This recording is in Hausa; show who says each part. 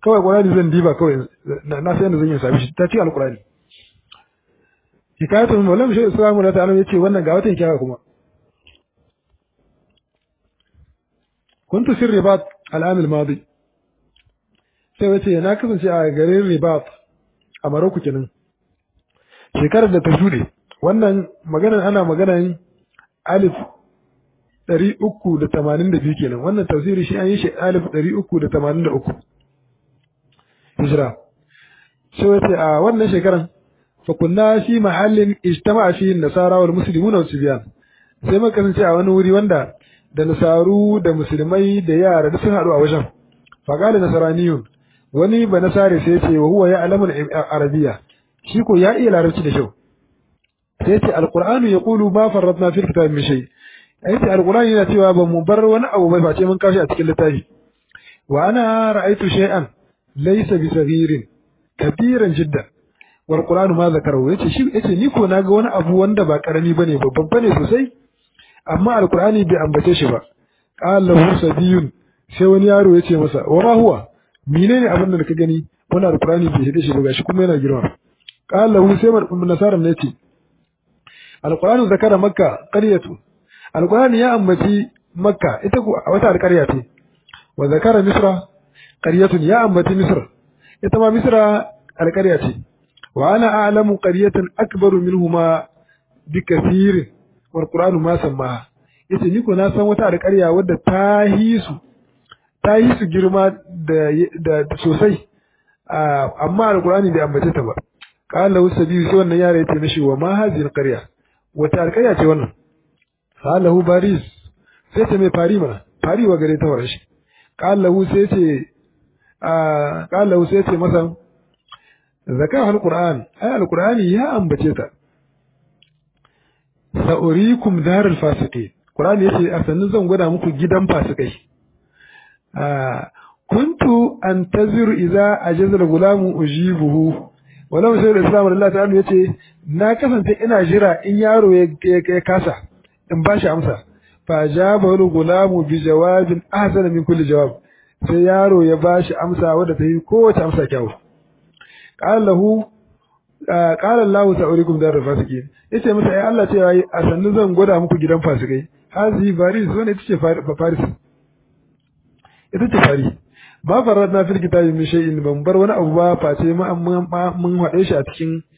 Speaker 1: kawai qur'ani zan diba kawai na sai da zan yi sami shi ta ci alqur'ani hikayatun maulam shi islamu da ta'ala yace wannan ga wata hikaya kuma kuntu fi ribat al'am al-madi sai wace na kasance a garin ribat a Maroko kenan shekarar da ta shuɗe wannan maganar ana maganar alif ɗari uku da tamanin da biyu kenan wannan tafsiri shi an yi shi alif ɗari uku da tamanin da uku hijira sai wace a wannan shekaran fa kunna fi mahallin ijtama'a fi nasara wal muslimuna wal sibyan sai muka kasance a wani wuri wanda da nasaru da musulmai da yara duk sun haɗu a wajen fa qala nasaraniyun wani ba nasare sai ce wa huwa ya'lamu al-arabiyya shi ko ya iya larabci da kyau sai ce alqur'anu yaqulu ma farratna fil kitabi min shay ai ce alqur'ani yana cewa ba mu bar wani abu bai face mun kashi a cikin littafi wa ana ra'aytu shay'an laysa bi saghirin kabiran jiddan wal qur'anu ma zakarahu yace shi yace ni ko naga wani abu wanda ba karami bane babban bane sosai amma alqur'ani bai ambace shi ba qala lahu sabiyun sai wani yaro yace masa wa ma huwa menene abin da ka gani wannan alqur'ani bai hade shi ba gashi kuma yana girma qala lahu sai nasara ne yace alqur'anu zakara makka qaryatu alqur'ani ya ambaci makka ita ko wata alqarya ce wa zakara misra qaryatun ya ambaci misr ita ma misra alqarya ce wa ana a'lamu qaryatan akbaru minhuma bikathir wal qur'anu ma samma yace ni ko na san wata alqarya wadda ta hisu ta yi su girma da sosai amma alqur'ani bai ambace ta ba qala lahu sabiyu sai wannan yare yace mishi wa ma hadhihi alqarya wata alqarya ce wannan qala lahu baris sai ce mai fari mana fari wa gare ta warar shi qala lahu sai ce qala lahu sai ce masa zakar alquran ay alqurani ya ambace ta sa'urikum darul fasiqin qur'ani yace a sannan zan gwada muku gidan fasikai kuntu antaziru idza ajaza al-gulamu ujibuhu walau sai islam Allah ta'ala yace na kasance ina jira in yaro ya kasa in ba shi amsa fa jaba al-gulamu bi jawabin ahsana min kulli jawab sai yaro ya ba shi amsa wadda ta yi kowace amsa kyau qala lahu qala Allah sa'urikum dar fasikin yace masa ai Allah ce yayi a sannu zan gwada muku gidan fasikai hazi baris wannan ita ce faris ita ce fari ba farar na fil kitabi min shay'in ban bar wani abu ba face mun mun haɗe shi a cikin